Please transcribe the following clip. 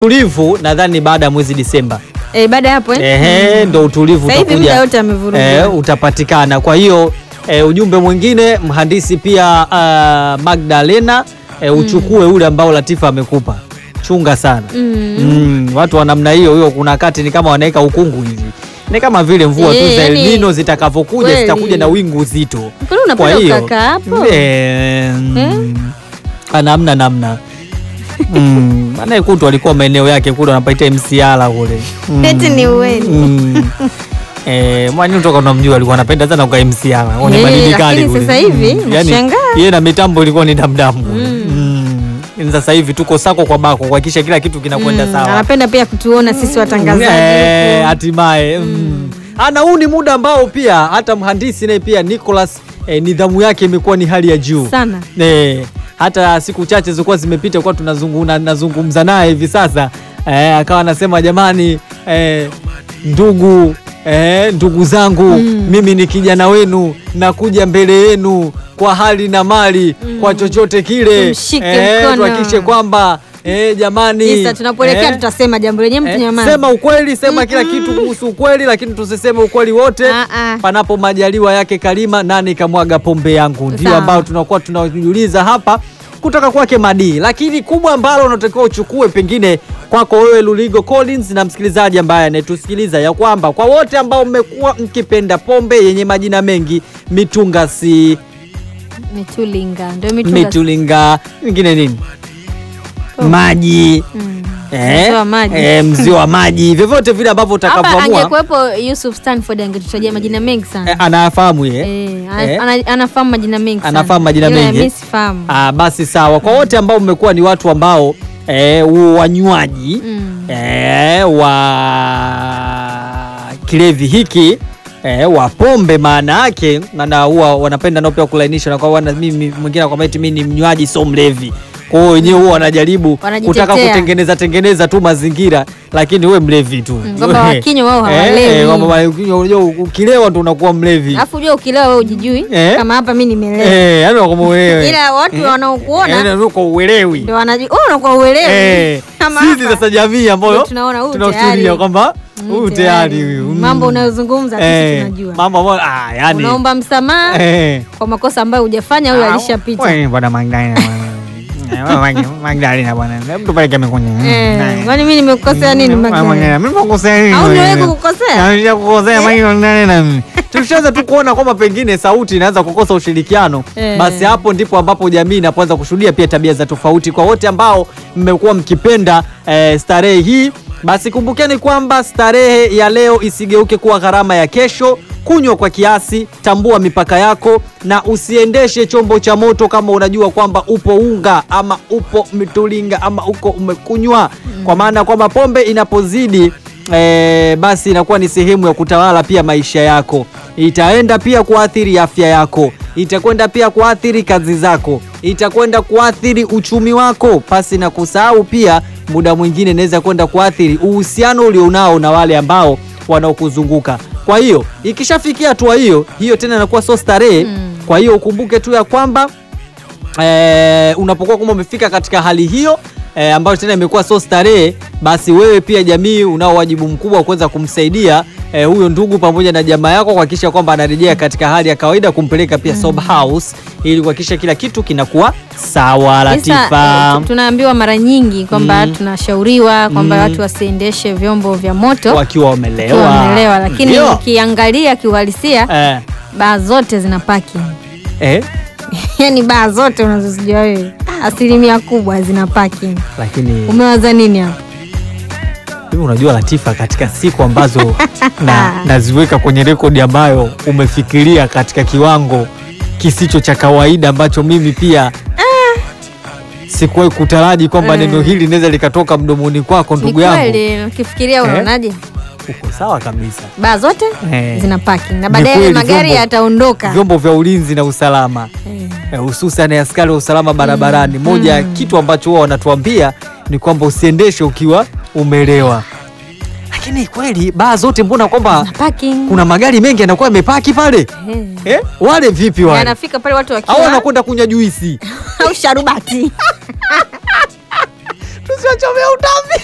Utulivu nadhani baada ya mwezi Disemba Eh, baada ya hapo eh? ehe, ndo utulivu Sasa hivi muda utakuja wote amevuruga. eh, utapatikana. Kwa hiyo eh, ujumbe mwingine mhandisi pia uh, Magdalena eh, uchukue ule ambao Latifa amekupa, chunga sana Mm. mm, watu wa namna hiyo hiyo, kuna wakati ni kama wanaweka ukungu hivi, ni kama vile mvua tu Eh, za El yani, Nino zitakavyokuja kweli. zitakuja na wingu zito. Kwani unapenda Kwa hiyo ukakaa hapo? eh, ah, namna namna mm, anayekutu alikuwa maeneo yake kule anapaita MCR kule mm. Eti ni uweni. Mm. Eh, mwani toka unamjua alikuwa anapenda sana kwa MCR. Kwenye Eh, madini kali lakini kule. sasa hivi, Mm, yani, nashangaa. yeye na mitambo ilikuwa ni damdamu. Mm. Sasa hivi tuko sako kwa bako kuhakikisha kila kitu kinakwenda Mm, sawa. Anapenda pia kutuona sisi watangazaji. Eh, huku. hatimaye mm. ana huu ni muda ambao pia hata mhandisi naye pia Nicholas eh, nidhamu yake imekuwa ni hali ya juu Sana. Eh, hata siku chache zilikuwa zimepita kwa tunazungumza nazungumza naye hivi sasa eh, akawa anasema jamani eh, ndugu eh, ndugu zangu mimi ni kijana wenu nakuja mbele yenu kwa hali na mali kwa chochote kile Tumshike mkono. tuhakikishe kwamba eh, jamani Isa, tunapoelekea eh, tutasema jambo lenyewe mtu Eh, nyamaza. sema ukweli, sema kila kitu kuhusu ukweli, lakini tusiseme ukweli wote. Ah, ah. Panapo majaliwa yake Karima, nani kamwaga pombe yangu? Ndio Sawa. ambao tunakuwa tunajiuliza hapa kutoka kwake Madii, lakini kubwa ambalo unatakiwa uchukue pengine kwako wewe Luligo Collins na msikilizaji ambaye anayetusikiliza ya kwamba kwa wote ambao mmekuwa mkipenda pombe yenye majina mengi, mitunga si Mitulinga. Ndio mitunga. mitulinga, wengine nini, maji Mm. eh, Mzee wa maji. eh, mzee wa maji, vyovyote vile ambavyo Hapa utakavyoamua angekuwepo Yusuf Stanford angetutajia majina mengi sana. Eh, anafahamu ye Eh, ana- Eh. ana- anafahamu majina mengi sana. Anafahamu majina Ila mengi, eh? Mimi sifahamu. Ah, basi sawa. Kwa wote ambao mmekuwa ni watu ambao eh, wanywaji Mm. eh, wa kilevi hiki eh, wa pombe, maana yake maana huwa wanapenda nao pia kulainisha na kwa wana mimi mwingine akwambia eti mimi ni mnywaji sio mlevi. Kwa hiyo wenyewe huwa wanajaribu Wanajitetea. kutaka kutengeneza tengeneza tu mazingira, lakini we mlevi tu Mm, kwamba wakinywa wao Eh, hawalewi. eh, kwamba wakinywa, unajua ukilewa ndo unakuwa mlevi Alafu unajua ukilewa wewe ujijui Eh. kama hapa mimi nimelewa. Eh, yani wakwamba uelewe. Ila watu wanaokuona Yaani uko uelewi. ndio wanajua wewe unakuwa uelewi. Eh, Kama sisi hapa. sasa jamii ambayo Ndio tunaona huyu tunafikiria tayari. kwamba Mm, huyu tayari huyu. mm. Mambo unayozungumza sisi Eh, tunajua. Mambo ambayo ah, yani Unaomba msamaha eh. kwa makosa ambayo hujafanya huyo Ah, alishapita. wewe bwana Magdalena bwana. Eh, wewe Magdalena bwana. Hebu tupeleke mikunya. Eh, kwani mimi nimekukosea nini Magdalena? Mimi nimekukosea nini? Au niwewe Magdalena? kukukosea? Ah, Nilikukosea Magdalena mimi. Tukishaanza tu kuona kwamba pengine sauti inaanza kukosa ushirikiano, Eh. basi hapo ndipo ambapo jamii inapoanza kushuhudia pia tabia za tofauti. Kwa wote ambao mmekuwa mkipenda eh, starehe hii, basi kumbukeni kwamba starehe ya leo isigeuke kuwa gharama ya kesho. Kunywa kwa kiasi, tambua mipaka yako, na usiendeshe chombo cha moto kama unajua kwamba upo unga ama upo mitulinga ama uko umekunywa, kwa maana kwamba pombe inapozidi eh, basi inakuwa ni sehemu ya kutawala pia maisha yako. Itaenda pia kuathiri afya yako, itakwenda pia kuathiri kazi zako, itakwenda kuathiri uchumi wako, pasi na kusahau pia muda mwingine inaweza kwenda kuathiri uhusiano ulionao na wale ambao wanaokuzunguka. Kwa hiyo ikishafikia hatua hiyo hiyo, tena inakuwa sio starehe. Kwa hiyo ukumbuke tu ya kwamba eh, unapokuwa kama umefika katika hali hiyo eh, ambayo tena imekuwa so starehe, basi wewe pia jamii unao wajibu mkubwa wa kuweza kumsaidia eh, huyo ndugu pamoja na jamaa yako kuhakikisha kwamba anarejea katika hali ya kawaida, kumpeleka pia sober house ili kuhakikisha kila kitu kinakuwa sawa. Latifa, Sasa, eh, tunaambiwa mara nyingi kwamba Mm. tunashauriwa kwamba Mm. watu wasiendeshe vyombo vya moto wakiwa wamelewa, wamelewa, lakini Ndio. ukiangalia kiuhalisia eh, baa zote zina parking. eh, Yaani baa zote unazozijua wewe asilimia kubwa zina parking. lakini Umewaza nini hapo? Hivi unajua Latifa, katika siku ambazo na, naziweka kwenye rekodi ambayo umefikiria katika kiwango kisicho cha kawaida ambacho mimi pia sikuwahi kutaraji kwamba Eh. neno hili linaweza likatoka mdomoni kwako Ni ndugu yangu. kweli ukifikiria unaonaje? Uko sawa kabisa. Baa zote Eh. zina parking na Ni baadaye kweli, magari vyombo- yataondoka. Vyombo vya ulinzi na usalama Eh. eh, hususan askari wa usalama barabarani, moja ya kitu ambacho huwa wanatuambia ni kwamba usiendeshe ukiwa umelewa. Lakini kweli baa zote mbona kwamba Na parking. kuna magari mengi yanakuwa yamepaki pale Eh. eh? Wale vipi wale? Yanafika pale watu Au wakiwa wanakwenda kunywa juisi? au sharubati. Tusiwachomea utambi.